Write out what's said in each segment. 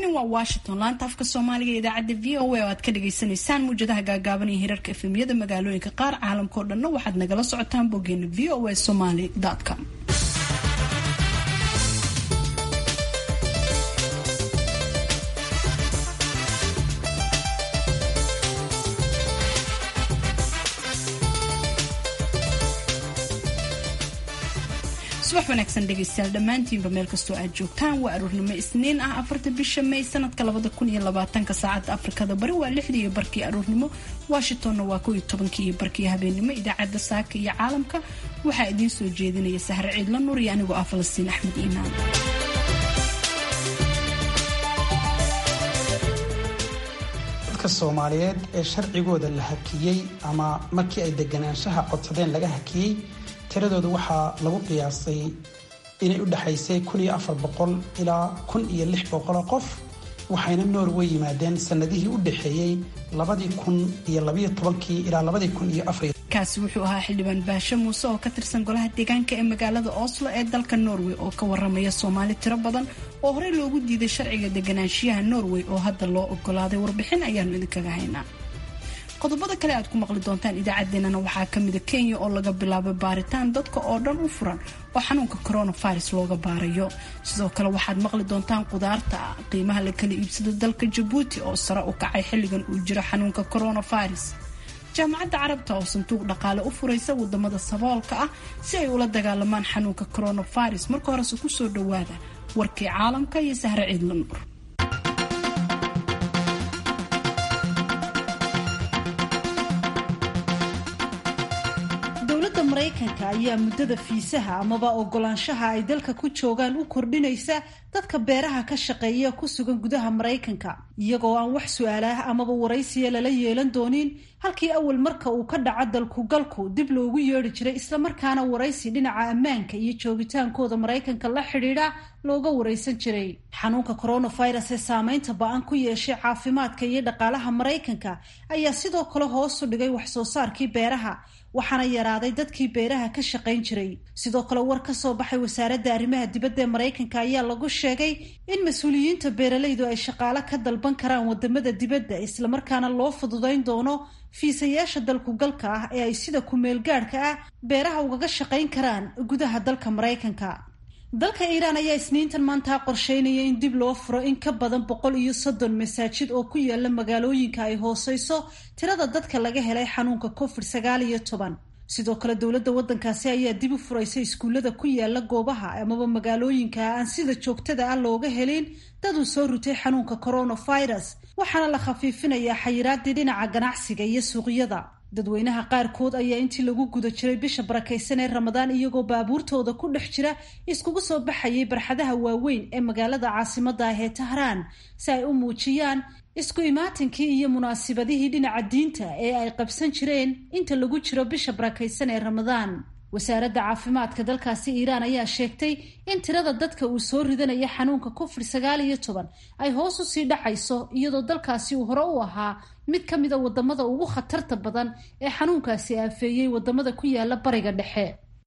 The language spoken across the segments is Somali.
waa washington laanta afka soomaaliga idaacadda v o a oo aad ka dhagaysanaysaan muwjadaha gaagaaban iyo hirarka efemyada magaalooyinka qaar caalamkao dhanna waxaad nagala socotaan boggeena v o a somaly com subax wanaagsan dhegaystayaal dhammaantiinba meel kastoo aad joogtaan waa aroornimo isniin ah afarta bisha may sanadka labada kun iyo labaatanka saacadda afrikada bari waa lixdii iyo barkii aroornimo washingtonna waa kow iyo tobankii iyo barkii habeennimo idaacadda saaka iyo caalamka waxaa idiin soo jeedinaya sahre ciidla nuur iyo anigoo ah falastiin axmed iimaan dadka soomaaliyeed ee sharcigooda la hakiyey ama markii ay deganaanshaha codsadeen laga hakiyey tiradooda waxaa lagu qiyaasay inay u dhexaysay kun iyo afar boqol ilaa kun iyo lix boqoloo qof waxayna norway yimaadeen sanadihii u dhexeeyey labadii kun iyo labayo tobankii ilaa labadii kun iyo afar kaasi wuxuu ahaa xildhibaan baashe muuse oo ka tirsan golaha deegaanka ee magaalada oslo ee dalka norway oo ka waramaya soomaali tiro badan oo horey loogu diiday sharciga deganaanshiyaha norway oo hadda loo ogolaaday warbixin ayaanu idinkaga haynaa qodobada kale aad ku maqli doontaan idaacaddeenana waxaa kamida kenya oo laga bilaabay baaritaan dadka oo dhan u furan oo xanuunka coronavirus looga baarayo sidoo kale waxaad maqli doontaan qudaarta qiimaha la kala iibsado dalka jabuuti oo sare u kacay xilligan uu jiro xanuunka coronavirus jaamacadda carabta oo sanduuq dhaqaale u furaysa wadamada saboolka ah si ay ula dagaalamaan xanuunka coronavirus marka horese kusoo dhawaada warkii caalamka iyo sahre ciidla nuur dowladda maraykanka ayaa muddada fiisaha amaba ogolaanshaha ay dalka ku joogaan u kordhinaysa dadka beeraha ka shaqeeya ku sugan gudaha maraykanka iyagoo aan wax su-aalaah amaba waraysiya lala yeelan doonin halkii awal marka uu ka dhaco dalkugalku dib loogu yeedhi jiray islamarkaana waraysi dhinaca ammaanka iyo joogitaankooda maraykanka la xidhiidha looga waraysan jiray xanuunka coronavirus ee saameynta ba-an ku yeeshay caafimaadka iyo dhaqaalaha maraykanka ayaa sidoo kale hoos u dhigay waxsoo saarkii beeraha waxaana yaraaday dadkii beeraha ka shaqayn jiray sidoo kale war ka soo baxay wasaaradda arrimaha dibadda ee maraykanka ayaa lagu sheegay in mas-uuliyiinta beeralaydu ay shaqaale ka dalban karaan wadamada dibadda islamarkaana loo fududayn doono fiisayaasha dalkugalka ah ee ay sida ku-meelgaadhka ah beeraha ugaga shaqayn karaan gudaha dalka maraykanka dalka iiraan ayaa isniintan maanta qorsheynaya in dib loo furo in ka badan boqol iyo soddon masaajid oo ku yaala magaalooyinka ay hooseyso tirada dadka laga helay xanuunka covid sagaal iyo toban sidoo kale dowladda waddankaasi ayaa dib u furaysa iskuullada ku yaala goobaha amaba magaalooyinka aan sida joogtada ah looga helin dad uu soo rutay xanuunka coronavirus waxaana la khafiifinayaa xayiraadii dhinaca ganacsiga iyo suuqyada dadweynaha qaarkood ayaa intii lagu guda jiray bisha barakaysan ee ramadaan iyagoo baabuurtooda ku dhex jira iskugu soo baxayay barxadaha waaweyn ee magaalada caasimadda ah ee tahraan si ay u muujiyaan isku imaatinkii iyo munaasibadihii dhinaca diinta ee ay qabsan jireen inta lagu jiro bisha barakaysan ee ramadaan wasaaradda caafimaadka dalkaasi iiraan ayaa sheegtay in tirada dadka uu soo ridanaya xanuunka covid sagaal iyo toban ay hoos u sii dhacayso iyadoo dalkaasi uu hore u ahaa mid ka mida wadamada ugu khatarta badan ee xanuunkaasi aafeeyey wadamada ku yaala bariga dhexe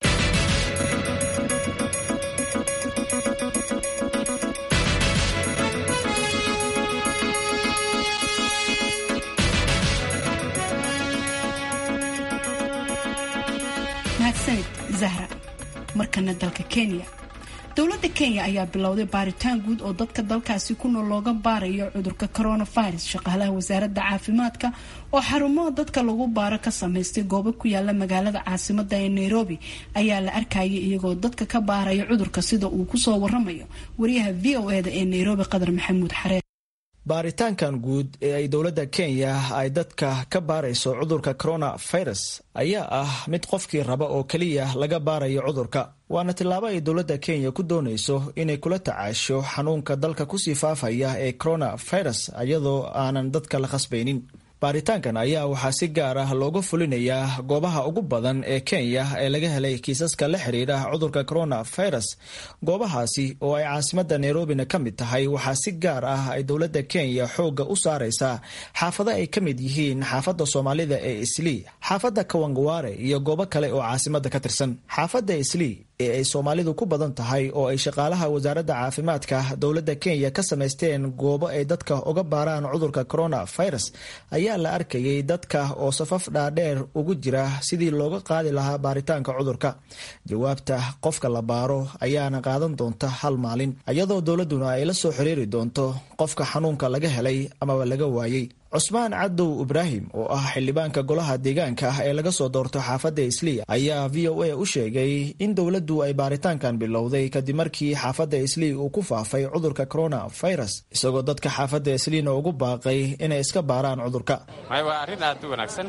mahadsanid zahra markana dalka kenya dowladda kenya ayaa bilowday baaritaan guud oo dadka dalkaasi ku nool looga baarayo cudurka coronavirus shaqaalaha wasaaradda caafimaadka oo xarumaha dadka lagu baaro ka samaystay goobo ku yaala magaalada caasimada ee nairobi ayaa la arkayay iyagoo dadka ka baaraya cudurka sida uu kusoo waramayo wariyaha v o eda ee nairobi qadar maxamuud xaree baaritaankan guud ee ay dowladda kenya ay dadka ka baarayso cudurka coronavirus ayaa ah mid qofkii raba oo keliya laga baarayo cudurka waana tillaabo ay dowladda kenya ku doonayso inay kula tacaasho xanuunka dalka kusii faafaya ee coronavirus iyadoo aanan dadka la khasbaynin baaritaankan ayaa waxaa si gaar ah looga fulinayaa goobaha ugu badan ee kenya ee laga helay kiisaska la xiriira cudurka coronavirus goobahaasi oo ay caasimadda nairobina ka mid tahay waxaa si gaar ah ay dowladda kenya xoogga u saaraysaa xaafado ay ka mid yihiin xaafadda soomaalida ee islii xaafadda kawangaware iyo goobo kale oo caasimadda ka tirsan xaafadda islii ee ay soomaalidu ku badan tahay oo ay shaqaalaha wasaaradda caafimaadka dowladda kenya ka samaysteen goobo ay dadka uga baaraan cudurka coronavirus ayaa la arkayay dadka oo safaf dhaadheer ugu jira sidii looga qaadi lahaa baaritaanka cudurka jawaabta qofka la baaro ayaana qaadan doonta hal maalin iyadoo dowladduna ay la soo xiriiri doonto qofka xanuunka laga helay amaba laga waayey cusmaan cadow ibraahim oo ah xildhibaanka golaha deegaanka ah ee laga soo doorto xaafadda islii ayaa v o a u sheegay in dowladdu ay baaritaankan bilowday kadib markii xaafadda islii uu ku faafay cudurka coronavirus isagoo dadka xaafadda isliina ugu baaqay inay iska baaraan cudurka waa arrin aad u wanaagsan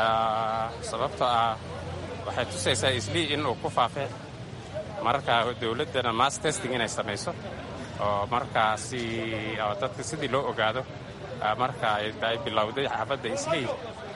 sababtoo ah waxay tusaysaa islii inuu ku faafay marka dowladdana mass testing inay samayso oo markaasi dadka sidii loo ogaado marka ay bilowday xaafadda islii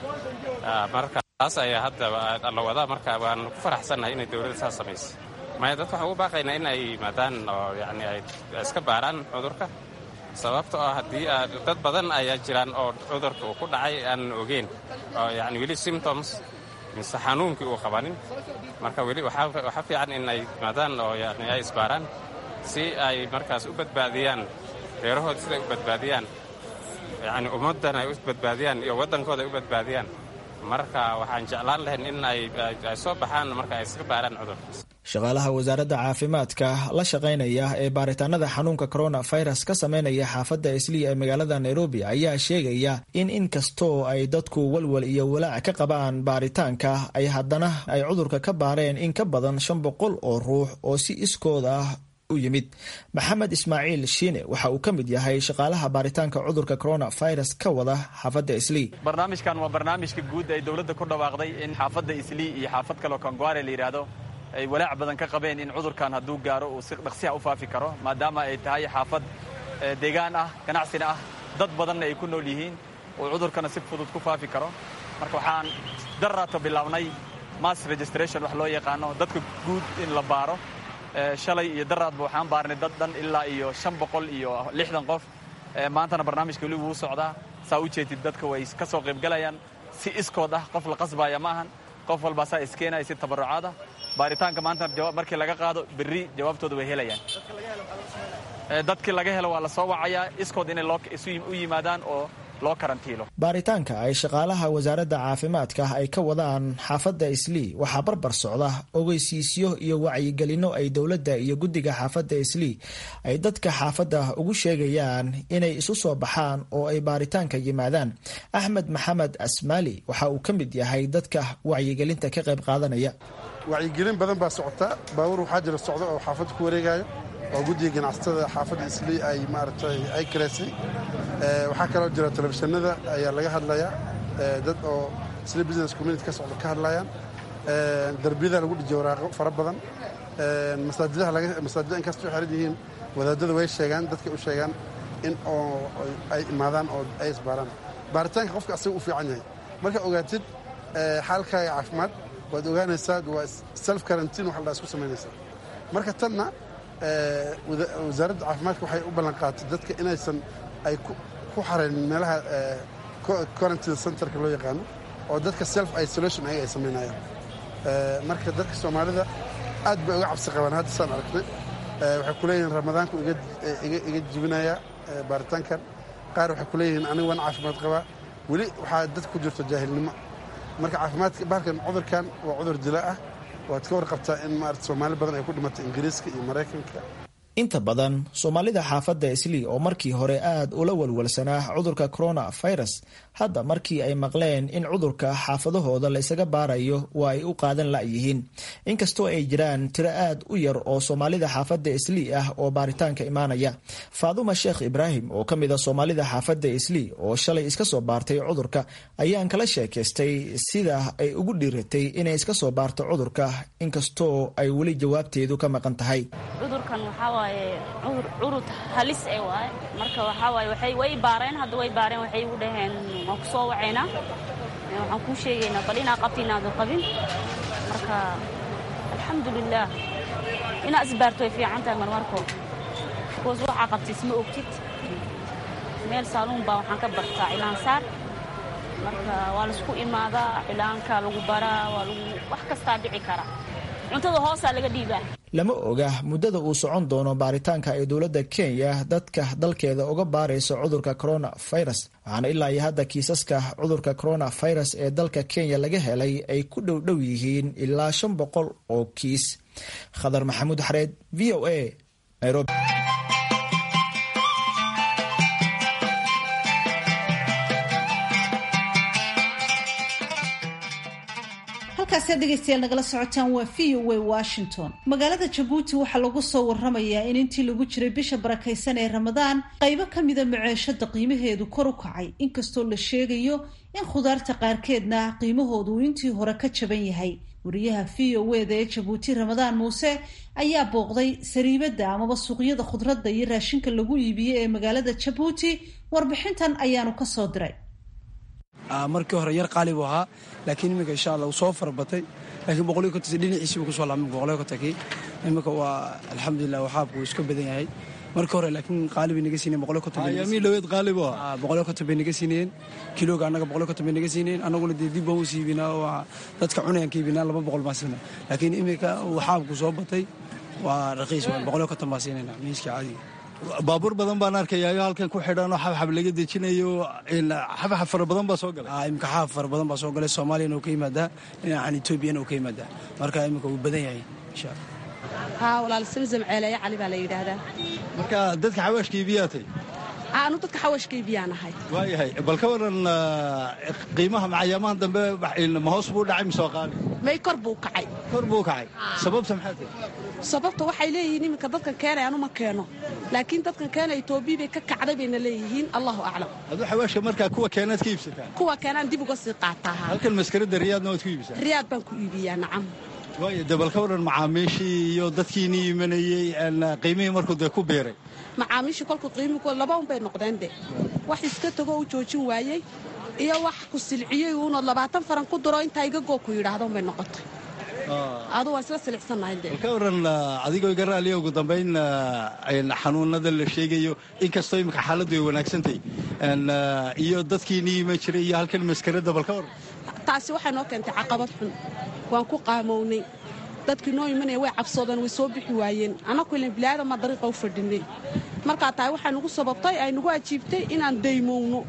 marka taas ayaa hadda la wadaa marka waan ku faraxsannahay inay dowladda saas samaysa maya dadka waxaan ugu baaqaynaa in ay yimaadaan oo yani ay iska baaraan cudurka sababta oo haddii dad badan ayaa jiraan oo cudurka uu ku dhacay aanan ogeyn oo yani weli symptoms mise xanuunkii uu qabanin marka weli waxaa fiican in ay yimaadaan oo yani ay isbaaraan si ay markaas u badbaadiyaan reerahooda siday u badbaadiyaan yacni ummaddan ay u badbaadiyaan iyo waddankooda ay u badbaadiyaan marka waxaan jeclaan lahayn in ay soo baxaan marka ay iska baaraan cudurkaas shaqaalaha wasaaradda caafimaadka la shaqaynaya ee baaritaanada xanuunka coronavirus ka sameynaya xaafadda islii ee magaalada nairobi ayaa sheegaya in inkastoo ay dadku walwal iyo walaac ka qabaan baaritaanka ay haddana ay cudurka ka baareen in ka badan shan boqol oo ruux oo si iskooda ah u yimid maxamed ismaaciil shiine waxa uu ka mid yahay shaqaalaha baaritaanka cudurka coronavirus ka wada xaafadda islii barnaamijkan waa barnaamijka guud ay dowladda ku dhawaaqday in xaafadda islii iyo xaafad kaleo kangware la yidhaahdo ay walaac badan ka qabeen in cudurkan hadduu gaaro uu si dhaqsiha u faafi karo maadaama ay tahay xaafad deegaan ah ganacsina ah dad badanna ay ku nool yihiin uu cudurkana si fudud ku faafi karo marka waxaan darraato bilaabnay mass registration wax loo yaqaano dadka guud in la baaro shalay iyo daraadba waxaan baarnay dad dhan ilaa iyo shan boqol iyo lixdan qof maantana barnaamijka weli wuu socdaa saa u jeedid dadka way ka soo qaybgalayaan si iskood ah qof la qasbaaya ma ahan qof walbaa saa iskeenaya si tabarucaada baaritaanka maanta markii laga qaado berri jawaabtooda way helayaan dadkii laga helo waa la soo wacayaa iskood inay u yimaadaan oo loo karantiilo baaritaanka ay shaqaalaha wasaaradda caafimaadka ay ka wadaan xaafadda islii waxaa barbar socda ogeysiisyo iyo wacyigelinno ay dowladda iyo guddiga xaafadda islii ay dadka xaafadda ugu sheegayaan inay isu soo baxaan oo ay baaritaanka yimaadaan axmed maxamed asmaali waxa uu ka mid yahay dadka wacyigelinta ka qayb qaadanaya wacyigelin badan baa socota baabuur waxaa jira socda oo xaafadda ku wareegaayo oo guddiga ganacsatada xaafadda islii ay maaragtay ay karaysay waxaa kaloo jira telefishinada ayaa laga hadlayaa dad oo isli business community ka socda ka hadlayaan darbiyada lagu dhijiyo waraaqo fara badan masaajida inkastoo xiran yihiin wadaadada way sheegaan dadkay u sheegaan in oo ay imaadaan oo ay isbaaraan baaritaanka qofka asaga u fiican yahay markaa ogaatid xaalkaaga caafimaad waad ogaanaysaa waa self karantiin wax la isku samaynaysaa marka tanna wasaaradda caafimaadka waxay u ballan qaatay dadka inaysan ay ku xarayn meelaha quarantine centerka loo yaqaano oo dadka self isolation ayaga ay samaynayaan marka dadka soomaalida aad bay uga cabsi qabaan hadda saan aragnay waxay ku leeyihiin ramadaanku iga jibinayaa baaritaankan qaar waxay ku leeyihiin aniga waan caafimaad qabaa weli waxaa dadka ku jirto jaahilnimo marka caafimaadka bahalkan cudurkan waa cudur dila ah waad ka warqabtaa in maarata soomaali badan ay ku dhimatay ingiriiska iyo maraykanka inta badan soomaalida xaafadda islii oo markii hore aad ula walwalsanaa cudurka coronavirus hadda markii ay maqleen in cudurka xaafadahooda la ysaga baarayo waa ay u qaadan la'yihiin inkastoo ay jiraan tiro aad u yar oo soomaalida xaafadda islii ah oo baaritaanka imaanaya faaduma sheekh ibraahim oo ka mid a soomaalida xaafadda islii oo shalay iska soo baartay cudurka ayaan kala sheekaystay sida ay ugu dhiiratay inay iska soo baarto cudurka inkastoo ay weli jawaabteedu ka maqan tahay cudur curud halis e waaye marka waxaa waaye waxay way baareen hadda way baareen waxay igu dhaheen waan ku soo wacaynaa waxaan kuu sheegaynaa bal inaa qabti inaadu qabin marka alxamdulilaah inaa isbaarto way fiican tahay marmarko bikoos waxaa qabta isma ogtid meel saaluun baa waxaan ka bartaa cilaansaar marka waa laisku imaadaa cilaanka lagu baraa waa lagu wax kastaa dhici kara cuntada hoosaa laga dhiibaa lama oga muddada uu socon doono baaritaanka ay dowladda kenya dadka dalkeeda uga baarayso cudurka coronavirus waxaana ilaa iyo hadda kiisaska cudurka coronavirus ee dalka kenya laga helay ay ku dhowdhow yihiin ilaa shan boqol oo kiis khadar maxamuud xareed v o a nairobi halkaasiad dhegeystayaal nagala socotaan waa v o a washington magaalada jabuuti waxaa lagu soo waramayaa in intii lagu jiray bisha barakaysan ee ramadaan qaybo ka mida maceeshada qiimaheedu kor u kacay inkastoo la sheegayo in khudaarta qaarkeedna qiimahoodu uu intii hore ka jaban yahay wariyaha v o eda ee jabuuti ramadaan muuse ayaa booqday sariibada amaba suuqyada khudradda iyo raashinka lagu iibiye ee magaalada jabuuti warbixintan ayaanu kasoo diray markii hore yar qaali buu ahaa laakiin iminka insha alla uu soo farabatay laakiin boqoliyo konton dhinaciisiibu kusoo laabmay boqoliyo kontonkii iminka waa alxamdulilah waxaabku iska badan yahay markii hore laakiin qaali bay naga siineen boqoliyo konton ayaamii dhaweed qaali buu ahaa boqoliyo konton bay naga siineen kilooga annaga boqoliyo konton bay naga siineen annaguna dee dib baan u siibinaa oo dadka cunayaan ka iibinaa laba boqol baan siinaa laakiin iminka waxaabku soo batay waa raqiis waa boqoliyo konton baan siinayna miiska caadiga baabuur badan baan arkayayo halkan ku xidhan oo xabxab laga dejinayo xabxab fara badan baa soo galay imika xaab fara badan baa soo galay soomaaliyana uu ka yimaadaa dhinacan etoobiyana uu ka yimaadaa marka iminka wuu badan yahay insha alla haa walaal samsam ceeleeye cali baa la yidhaahdaa marka dadka xawaashka iibiyaatay anu dadka xawashka iibiyaan ahay waayahay bal ka waran qiimaha macayaamahan dambe ma hoos buu dhacay mise qaali may kor buu kacay kor buu kacay sababta maxaa tahay sababta waxay leeyihiin iminka dadkan keenay anu ma keeno laakiin dadkan keena etoobiya bay ka kacday bayna leeyihiin allahu aclam aduu xawaashka markaa kuwa keenaad ka iibsataan kuwa keenaan dib uga sii qaataa halkan maskarada riyaadna waad ku iibisaan riyaad baan ku iibiyaa nacam waayo dee bal ka waran macaamiishii iyo dadkiinii imanayey qiimihii markuu dee ku biiray macaamiishii kolku qiimii laba un bay noqdeen de wax iska tago u joojin waayey iyo wax ku silciyey uunoo labaatan faran ku diro intaa iga goo ku yidhaahdo unbay noqotay adu waan isla silicsannahay de bal ka waran adigoo iga raaliya ugu dambayn xanuunada la sheegayo inkastoo imika xaaladdu ay wanaagsantahy iyo dadkiinii iman jiray iyo halkan maskarada bal ka waran taasi waxay noo keentay caqabad xun waan ku qaamownay dadkii noo imanaya way cabsoodeen way soo bixi waayeen annaku ilan bilaadama dariiqa u fadhinay markaa tahay waxay nugu sababtay ay nagu ajiibtay inaan daymowno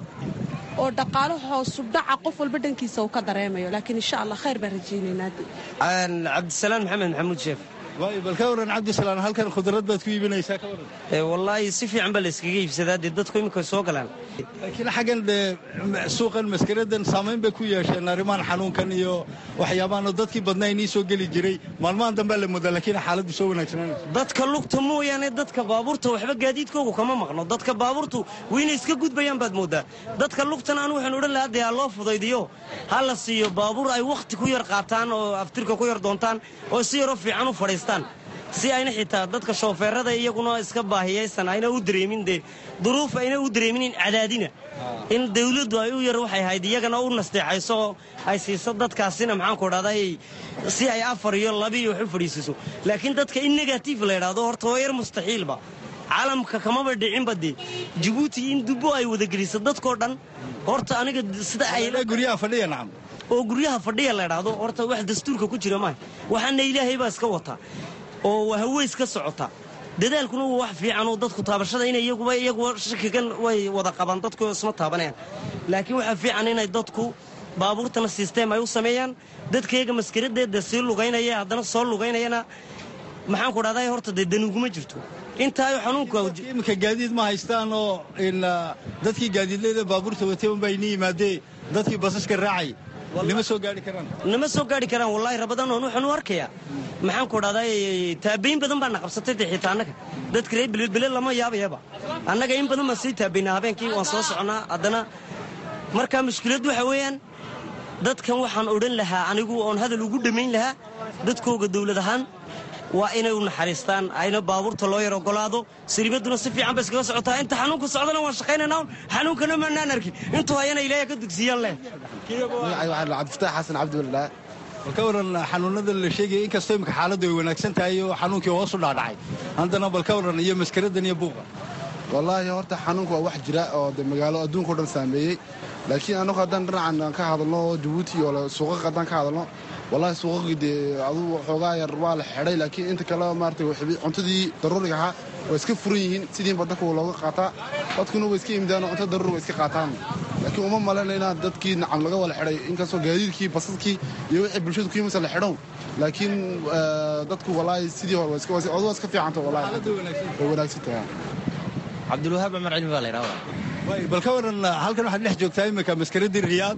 oo dhaqaalo hoosu dhaca qof walba dhankiisa uu ka dareemayo laakiin insha allah khayr baan rajaynaynaa cabdisalaan maxamed maxamuud sheef waayo bal ka waran cabdisalaan halkan khudrad baad ku iibinaysaa ka waran wallaahi si fiican baa la iskaga iibsadaa dee dadku iminka soo galaan laakiin xaggan dee suuqan maskaradan saamayn bay ku yeesheen arrimahan xanuunkan iyo waxyaabahanoo dadkii badnaa inii soo geli jiray maalmahan dambea la moodaa laakiin xaaladdu soo wanaagsananaysa dadka lugta mooyaane dadka baabuurta waxba gaadiidkoogu kama maqno dadka baabuurtu wayna iska gudbayaan baad mooddaa dadka lugtana anu waxaan odhan lahaa dee ha loo fudaydiyo ha la siiyo baabuur ay wakhti ku yar qaataan oo aftirka ku yar doontaan oo si yaroo fiican u fadhiistaan si ayna xitaa dadka shoofeerada iyaguna iska baahiyaysan ayna u dareemin dee duruuf ayna u dareeminin cadaadina in dawladdu ay u yar waxay ahayd iyagana u nasteexayso oo ay siiso dadkaasina maxaanku idhahda si ay afar iyo laba iyo wax u fadhiisiiso laakiin dadka in negatif la idhaahdo horta waa yar mustaxiilba caalamka kamaba dhicinba dee jabuuti in dubbo ay wadageliso dadkoo dhan horta aniga sida ay guryaha fadhiya nacam oo guryaha fadhiya la idhaahdo horta wax dastuurka ku jira maaha waxaana ilaahay baa iska wataa oo haweys ka socota dadaalkuna waa wax fiican oo dadku taabashada inay iyaguba iyaguba shakigan way wada qabaan dadku isma taabanayaan laakiin waxaa fiican inay dadku baabuurtana sisteem ay u sameeyaan dadkayaga maskaradeeda sii lugaynaya haddana soo lugaynayana maxaanku dhahday horta dee danuguma jirto intaayo xanuunkaimika gaadiid ma haystaan oo dadkii gaadiidleyda baabuurta watay unbaa ini yimaadee dadkii basaska raacay nima soo gaari karaan nama soo gaari karaan wallaahi rabadan oon waxaan u arkayaa maxaanku dhahday taabayn badan baana qabsatay dee xitaa annaga dadka reer bilbilbile lama yaabayaba annaga in badan baan sii taabaynaa habeenkii waan soo soconnaa haddana markaa mushkilad waxa weeyaan dadkan waxaan odhan lahaa anigu oon hadal ugu dhammayn lahaa dadkooga dawlad ahaan waa inay u naxariistaan ayna baabuurta loo yar ogolaado sariibadduna si fiican ba iskaga socotaa inta xanuunka socdana waan shaqaynaynaa xanuunkana maanaan arkin intuu hayana ilaahay ka dugsiyaan leh cabdifataax xasan cabdiwalilaa bal ka waran xanuunada la sheegaya inkastoo imika xaaladdu ay wanaagsan tahay oo xanuunkii hoosu dhaadhacay haddana bal ka waran iyo maskaradan iyo buuqa wallaahi horta xanuunka waa wax jira oo de magaalo adduunka o dhan saameeyey laakiin annagu haddaan dhinacan ka hadalno jabuuti oo suuqaqa haddaan ka hadalno wallahi suuqaqii dee adugu xoogaa yar waa la xidhay laakiin inta kale maarata cuntadii daruuriga ahaa waa iska furan yihiin sidii badanka looga qaataa dadkuna way iska imidaan oo cuntada daruuriga iska qaataan laakiin uma malaynayna dadkii nacam laga wala xidhay inkastoo gaadiidkii basaskii iyo wixii bulshadu ku yimisa la xidhow laakiin dadku wallaahi sidii hore waa iska fiicanta wallahi way wanaagsan tahay cabdulwahaab cumar cilmi baa la yidhahdaa bal ka waran halkan waxaad dhex joogtaa imika maskaradii riyaad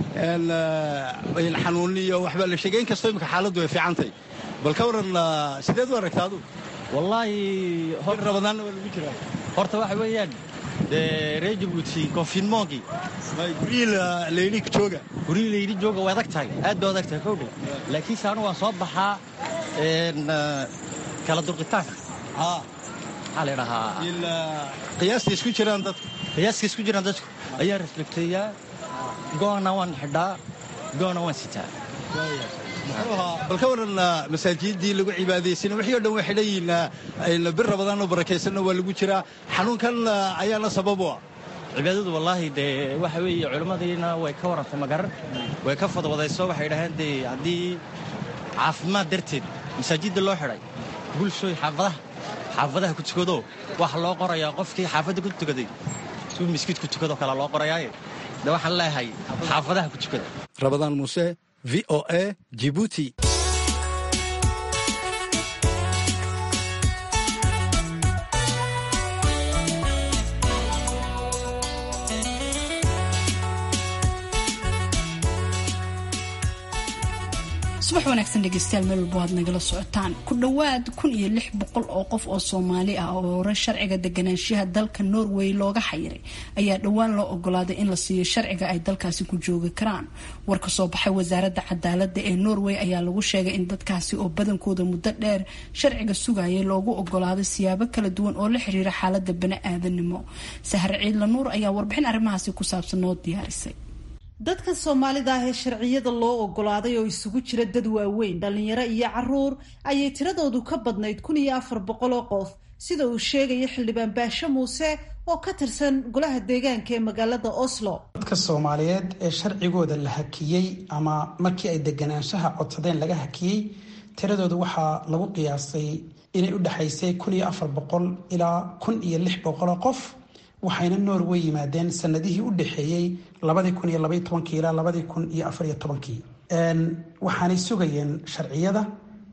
xanuun iyo waxbaa la sheegay inkastoo imika xaaladdu ay fiicantay bal ka waran sideed u aragtaa adu wallaahi rabadaanna waa lagu jiraa horta waxa weeyaan dee reer jabuuti konfinmoonkii guryihii layidhi jooga guryihii layidhi jooga waa adag tahay aad bay adag tahay kowdhe laakiinse anu waan soo baxaa kala durqitaanka maxaa la idhahaa qiyaasta isku jiraan dadku qiyaasta isku jiraan dadku ayaa respekteeyaa go'ana waan xidhaa go'ana waan sitaa bal ka waran masaajidii lagu cibaadaysana wixii o dhan way xidhan yihiin bir rabadaanoo barakaysanna waa lagu jiraa xanuunkan ayaana sabab u ah cibaadadu wallaahi dee waxa weeye culimmadiina way ka warrantay magaran way ka fadwadayso waxay dhaheen dee haddii caafimaad darteed masaajidda loo xidhay bulshooy xaafadaha xaafadaha ku tukado waxa loo qorayaa qofkii xaafadda ku tukaday suu miskiid ku tukadoo kale loo qorayaaye de waxaan leeyahay xaafadaha ku tukada rabadaan muuse v o a jibuuti subax wanaagsan dhegeystayaal meel walbo aad nagala socotaan ku dhowaad kun iyo lix boqol oo qof oo soomaali ah oo hore sharciga deganaanshiyaha dalka norway looga xayiray ayaa dhowaan loo ogolaaday in la siiyo sharciga ay dalkaasi ku joogi karaan war ka soo baxay wasaaradda cadaalada ee norway ayaa lagu sheegay in dadkaasi oo badankooda muddo dheer sharciga sugayay loogu ogolaaday siyaabo kala duwan oo la xiriira xaalada bani-aadanimo sahar ciidla nuur ayaa warbixin arrimahaasi ku saabsan noo diyaarisay dadkan soomaalida ah ee sharciyada loo ogolaaday oo isugu jira dad waaweyn dhallinyaro iyo caruur ayay tiradoodu ka badnayd kun iyo afar boqol oo qof sida uu sheegaya xildhibaan baashe muuse oo ka tirsan golaha deegaanka ee magaalada oslo dadka soomaaliyeed ee sharcigooda la hakiyey ama markii ay deganaanshaha codsadeen laga hakiyey tiradooda waxaa lagu qiyaasay inay u dhexaysay kun iyo afar boqol ilaa kun iyo lix boqoloo qof waxayna norway yimaadeen sanadihii u dhexeeyey labadii kun iyo labaiy tobankii ilaa labadii kun iyo afariyo tobankii waxaanay sugayeen sharciyada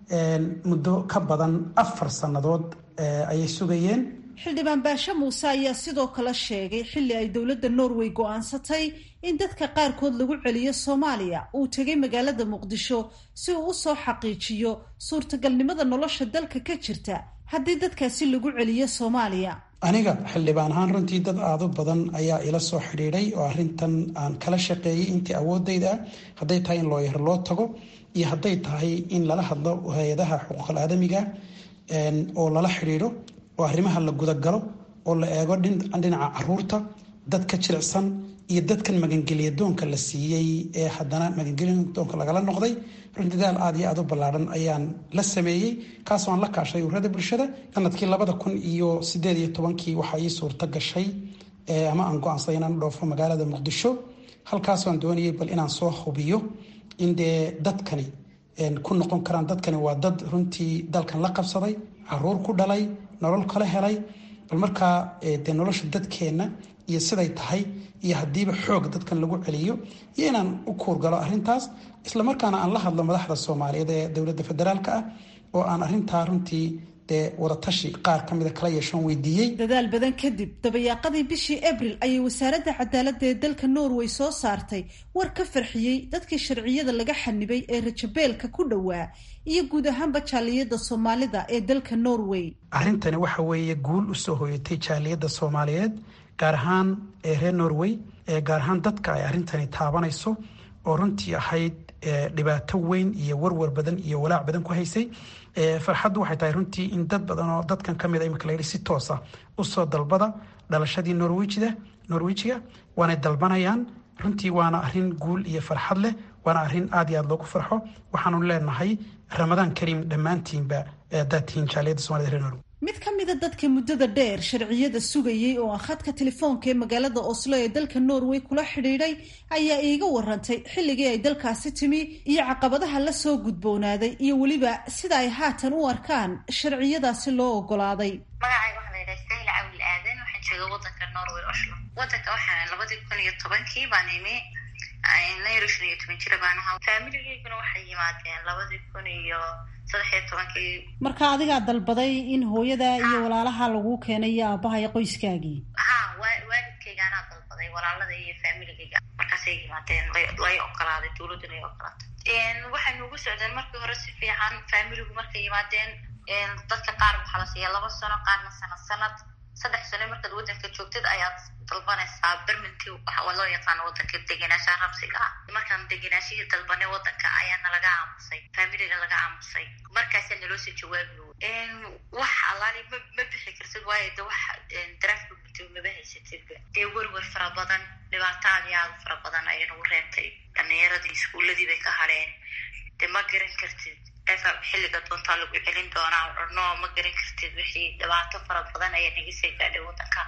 muddo ka badan afar sannadood ayay sugayeen xildhibaan baashe muuse ayaa sidoo kale sheegay xilli ay dowladda norway go-aansatay in dadka qaarkood lagu celiyo soomaaliya uu tegay magaalada muqdisho si uu usoo xaqiijiyo suurtagalnimada nolosha dalka ka jirta haddii dadkaasi lagu celiyo soomaaliya aniga xildhibaan ahaan runtii dad aada u badan ayaa ila soo xidhiidhay oo arrintan aan kala shaqeeyey intii awoodayda ah hadday tahay in looyar loo tago iyo hadday tahay in lala hadlo hay-adaha xuquuqal aadamiga oo lala xidhiidho oo arrimaha la gudagalo oo la eego dhinaca caruurta dadka jilicsan iyo dadkan magangelya doonka la siiyey ee haddana magangelya doonka lagala noqday runtii daal aad iyo aad u ballaadhan ayaan la sameeyey kaasoo aan la kaashay ururada bulshada sanadkii labada kun iyo sideed iyo tobankii waxaa ii suurto gashay ama aan go-aansaday inaan u dhoofo magaalada muqdisho halkaasoo aan doonayay bal inaan soo hubiyo in dee dadkani ku noqon karaan dadkani waa dad runtii dalkan la qabsaday caruur ku dhalay nolol kala helay bal markaa dee nolosha dadkeenna iyo siday tahay iyo haddiiba xoog dadkan lagu celiyo iyo inaan u kuurgalo arrintaas islamarkaana aan la hadlo madaxda soomaaliyeed ee dowladda federaalka ah oo aan arrintaa runtii dee wadatashi qaar ka mida kala yeeshoon weydiiyey dadaal badan kadib dabayaaqadii bishii abril ayay wasaaradda cadaaladda ee dalka norway soo saartay war ka farxiyey dadkii sharciyada laga xanibay ee rajabeelka ku dhowaa iyo guud ahaanba jaaliyadda soomaalida ee dalka norway arrintani waxa weeye guul usoo hoyatay jaaliyadda soomaaliyeed gaar ahaan ee reer norway gaar ahaan dadka ay arrintani taabanayso oo runtii ahayd dhibaato weyn iyo warwar badan iyo walaac badan ku haysay farxaddu waxay tahay runtii in dad badan oo dadkan ka mid a imika layidhi si toosa usoo dalbada dhalashadii norwijida norwijiga waanay dalbanayaan runtii waana arrin guul iyo farxad leh waana arrin aad iyo aad loogu farxo waxaanu leenahay ramadaan kariim dhammaantiinba haddaad tihiin jaaliyadda somalida reer norway mid ka mida dadka muddada dheer sharciyada sugayey oo aan khadka telefoonka ee magaalada oslo ee dalka norway kula xidhiidhay ayaa iiga warantay xilligii ay dalkaasi timi iyo caqabadaha la soo gudboonaaday iyo weliba sida ay haatan u arkaan sharciyadaasi loo ogolaaday magacayga waxaa la yidhaha sahil cawil aadan waxaan jooga wadanka norway oslo wadanka waxaan labadii kun iyo tobankii baan imi nayro shan iyo toban jira baan ahaa faamiligeyguna waxay yimaadeen labadii kun iyo saddex iyo tobankii marka adigaa dalbaday in hooyada iyo walaalaha lagu keenay iyo aabaha iyo qoyskaagii ha waalidkayga anaa dalbaday walaalada iyo faamiligayga markaasay yimaadeen lay ogolaaday dowladduna ay ogolaatay waxay nugu socdeen markii hore si fiican faamiligu markay yimaadeen dadka qaar waxaa la siiya laba sano qaarna sanad sanad saddex sano markaad wadanka joogtid ayaad dalbanaysaa berminti waxa loo yaqaano wadanka degenaanshaha rabsiga ah markaan degenaashihii dalbanay wadanka ayaana laga aamusay faamiliga laga aamusay markaasaa naloo soo jawaabi wax allaali ma ma bixi kartid waayo de wax daraafka gudto maba haysatidba dee werwer fara badan dhibaato aad iyo aad fara badan ayaa nagu reebtay dhalinyaradii iskuuladii bay ka hadheen dee ma garan kartid xilliga doontaa lagu celin doonaa no ma garan kartid wixii dhibaato fara badan ayaa naga soo gaadhay wadanka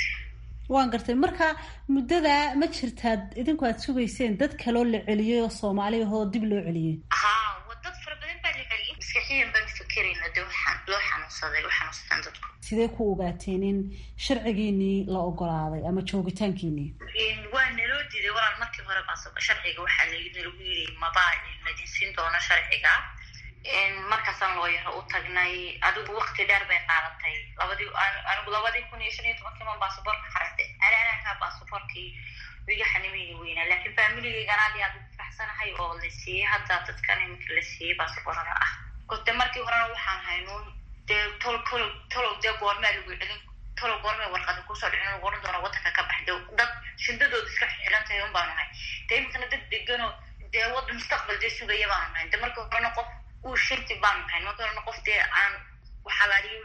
waan gartay marka muddada ma jirtaad idinku aad sugayseen dad kaloo la celiyey oo soomaali ahoo dib loo celiyey ha dad fara badan baa la celiyey maskaxiyan baan fakerayna de waxaan loo xanuunsaday u xanuunsadaan dadku sidee ku ogaateen in sharcigiinii la ogolaaday ama joogitaankiinii waa naloo diiday walaal markii hore baa sharciga waxaa nalagu yiri mabaa ladin siin doono sharciga markaasaan loo yaro u tagnay adigu wakti dheer bay qaadatay labadii anigu labadii kun iyo shan iyo tobankii man baasaboorka xarastay anaanakaa baasaboorkii wiga xanimeyni weynaa laakiin faamiligaygan aad iyo aad ugu faraxsanahay oo la siiyey hadda dadkan iminka la siiyey baasaboorada ah de markii horena waxaan haynuun dee tol tol tolow dee goormaa lagu celin tolow goormay warqada kusoo dhicin lagu oran doona wadanka ka baxde dad shindadooda iska xiran tahay un baanu nahay dee iminkana dad deganoo dee wada mustaqbal dee sugaya baanu nahay de markii horena qof uu shinti baanu nahay markii horena qof dee aan waxalaaliyo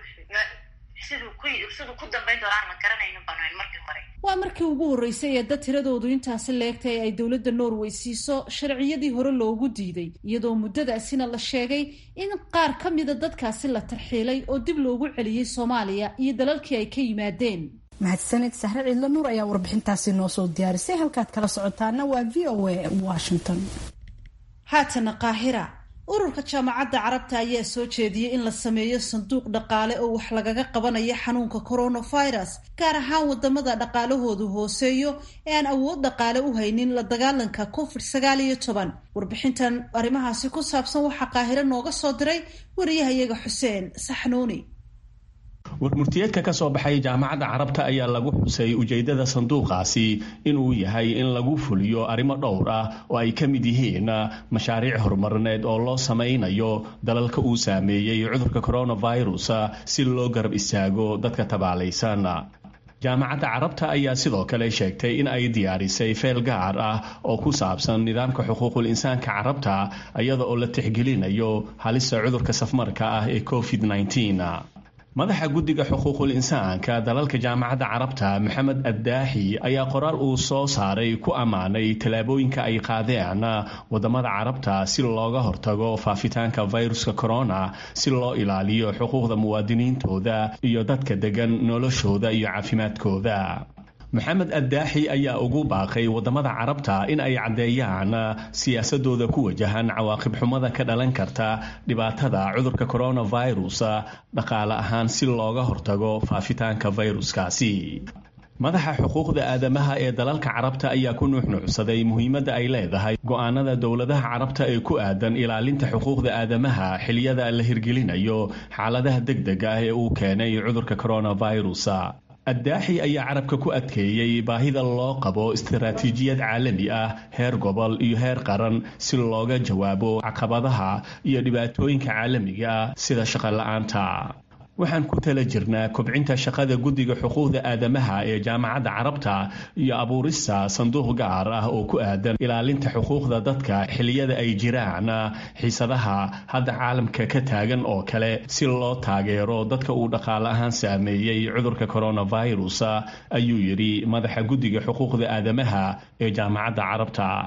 siduu ku siduu ku dambayn doona aan la garanayno baanu nahay markii hore waa markii ugu horreysay ee dad tiradoodu intaasi leegtay ay dowladda norway siiso sharciyadii hore loogu diiday iyadoo muddadaasina la sheegay in qaar ka mida dadkaasi la tarxiilay oo dib loogu celiyey soomaaliya iyo dalalkii ay ka yimaadeen mahadsanid sahre ciidlo nuur ayaa warbixintaasi noo soo diyaarisay halkaad kala socotaana waa v o a washington haatana qaahira ururka jaamacadda carabta ayaa soo jeediyey in la sameeyo sanduuq dhaqaale oo wax lagaga qabanayo xanuunka coronavirus gaar ahaan wadamada dhaqaalahoodu hooseeyo ee aan awood dhaqaale u haynin la dagaalanka covid sagaal iyo toban warbixintan arrimahaasi ku saabsan waxaa qaahiro nooga soo diray wariyahayaga xuseen saxnuuni warmurtiyeedka ka soo baxay jaamacadda carabta ayaa lagu xusay ujeeddada sanduuqaasi inuu yahay in lagu fuliyo arrimo dhowr ah oo ay ka mid yihiin mashaariic horumarineed oo loo samaynayo dalalka uu saameeyey cudurka coronavirus si loo garab istaago dadka tabaalaysan jaamacadda carabta ayaa sidoo kale sheegtay in ay diyaarisay feel gaar ah oo ku saabsan nidaamka xuquuqul insaanka carabta iyada oo la tixgelinayo halista cudurka safmarka ah ee covid madaxa guddiga xuquuqul insaanka dalalka jaamacadda carabta maxamed addaaxi ayaa qoraal uu soo saaray ku ammaanay tallaabooyinka ay qaadeen wadamada carabta si looga hortago faafitaanka viruska corona si loo ilaaliyo xuquuqda muwaadiniintooda iyo dadka degan noloshooda iyo caafimaadkooda maxamed addaaxi ayaa ugu baaqay wadamada carabta in ay caddeeyaan siyaasadooda ku wajahan cawaaqib xumada ka dhalan karta dhibaatada cudurka coronavirus dhaqaale ahaan si looga hortago faafitaanka viruskaasi madaxa xuquuqda aadamaha ee dalalka carabta ayaa ku nuuxnuucsaday muhiimadda ay leedahay go-aanada dowladaha carabta ee ku aadan ilaalinta xuquuqda aadamaha xiliyada la hirgelinayo xaaladaha degdega ah ee uu keenay cudurka coronavirus addaaxi ayaa carabka ku adkeeyey baahida loo qabo istaraatiijiyad caalami ah heer gobol iyo heer qaran si looga jawaabo caqabadaha iyo dhibaatooyinka caalamiga ah sida shaqola-aanta waxaan ku tala jirnaa kobcinta shaqada guddiga xuquuqda aadamaha ee jaamacadda carabta iyo abuurista sanduuq gaar ah oo ku aadan ilaalinta xuquuqda dadka xiliyada ay jiraan xiisadaha hadda caalamka ka taagan oo kale si loo taageero dadka uu dhaqaale ahaan saameeyey cudurka coronavirus ayuu yidhi madaxa guddiga xuquuqda aadamaha ee jaamacadda carabta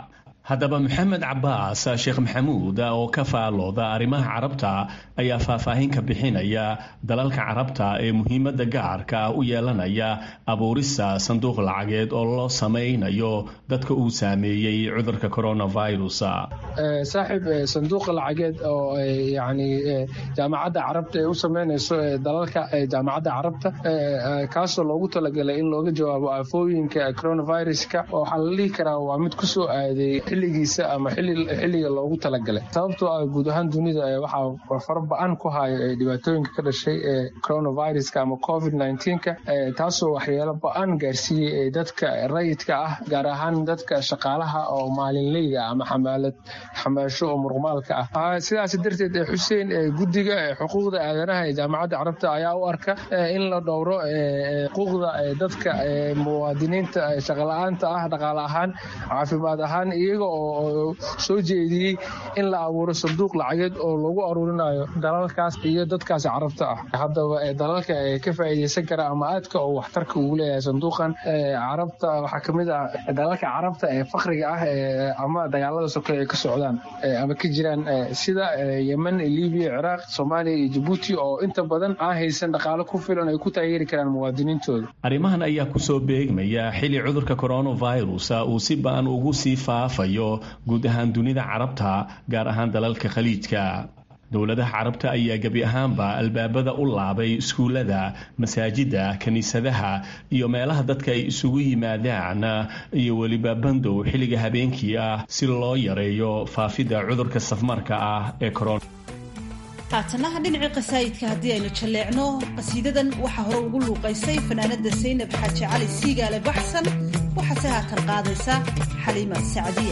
haddaba maxamed cabaas sheekh maxamuud oo ka faalooda arrimaha carabta ayaa faahfaahin ka bixinaya dalalka carabta ee muhiimadda gaarka ah u yeelanaya abuurista sanduuq lacageed oo loo samaynayo dadka uu saameeyey cudurka coronavirus saaxiib sanduuqa lacageed oo yani jaamacadda carabta ay u sameynayso dalalka jaamacadda carabta kaasoo loogu talagalay in looga jawaabo aafooyinka coronaviruska waxaa la dhihi karaa waa mid kusoo aaday xilligiisa ama xilliga loogu talagalay sababtoo ah guud ahaan dunida waxaa fara ba-an ku haya dhibaatooyinka ka dhashay ee coronaviruska ama covid nka taasoo waxyeelo ba-an gaarsiiyey dadka rayidka ah gaar ahaan dadka shaqaalaha oo maalinleyda ama xamaalad xamaasho oo muruqmaalka ah sidaas darteed xuseen guddiga xuquuqda aadanaha ee jaamacadda carabta ayaa u arka in la dhowro xuquuqda dadka muwaadiniinta shaqala-aanta ah dhaqaale ahaan caafimaad ahaan iyaga oo soo jeediyey in la abuuro sanduuq lacageed oo lagu aruurinayo dalalkaas iyo dadkaas carabta ah haddaba dalalka ka faa'iideysan kara ama aadka oo waxtarka ugu leeyahay sanduuqan carabta waxaa kamid ah dalalka carabta ee fakriga ah ama dagaalada soke ay ka socdaan ama ka jiraan sida yemen libiya ciraaq soomaaliya iyo jabuuti oo inta badan aan haysan dhaqaalo ku filan ay ku taageeri karaan muwaadiniintooda arrimahan ayaa kusoo beegmaya xili cudurka coronavirus uu si ba-an ugu sii faafayo guud ahaan dunida carabta gaar ahaan dalalka khaliijka dowladaha carabta ayaa gebi ahaanba albaabada u laabay iskuullada masaajida kiniisadaha iyo meelaha dadka ay isugu yimaadaan iyo weliba bandow xilliga habeenkii ah si loo yareeyo faafidda cudurka safmarka ah ee corona haatanaha dhinacii qasaayidka haddii aynu jalleecno qasiidadan waxaa hore ugu luuqaysay fanaanada saynab xaaji cali siigaale baxsan waxaase haatan qaadaysa xaliima sacdiya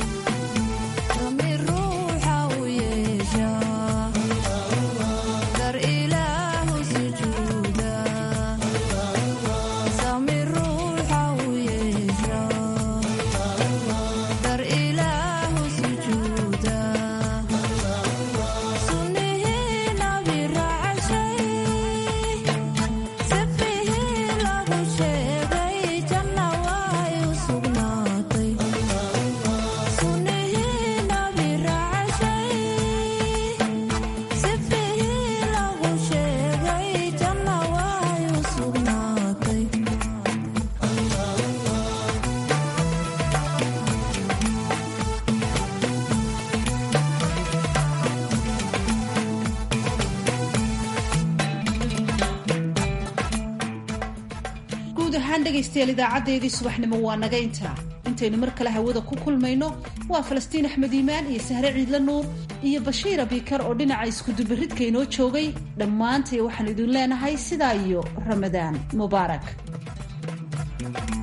dhegaystayaal idaacadeedii subaxnimo waa naga intaa intaynu mar kale hawada ku kulmayno waa falastiin axmed iimaan iyo sahre ciidla nuur iyo bashiir abikar oo dhinaca iskudubaridka inoo joogay dhammaantay waxaan idin leenahay sidaa iyo ramadaan mubaarak